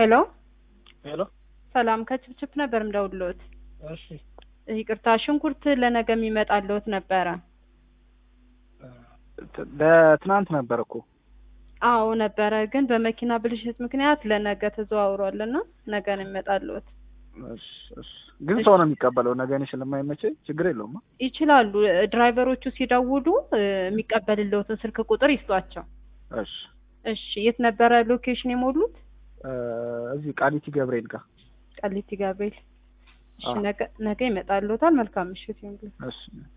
ሄሎ ሄሎ ሰላም ከችፕችፕ ነበር ምደውልዎት። እሺ ይቅርታ ሽንኩርት ለነገ የሚመጣልዎት ነበረ። ት- ለትናንት ነበር እኮ አዎ ነበረ፣ ግን በመኪና ብልሽት ምክንያት ለነገ ተዘዋውሯልና ነገ ነው የሚመጣልዎት። እሺ፣ እሺ። ግን ሰው ነው የሚቀበለው። ነገ እኔ ስለማይመቸኝ ችግር የለውም። ይችላሉ። ድራይቨሮቹ ሲደውሉ እ፣ የሚቀበልልዎትን ስልክ ቁጥር ይስጧቸው። እሺ እሺ የት ነበረ ሎኬሽን የሞሉት? እ፣ እዚህ ቃሊቲ ገብርኤል ጋር ቃሊቲ ገብርኤል። እሺ አዎ። ነገ ነገ ይመጣልዎታል። መልካም ምሽት ይሁንልዎት። እሺ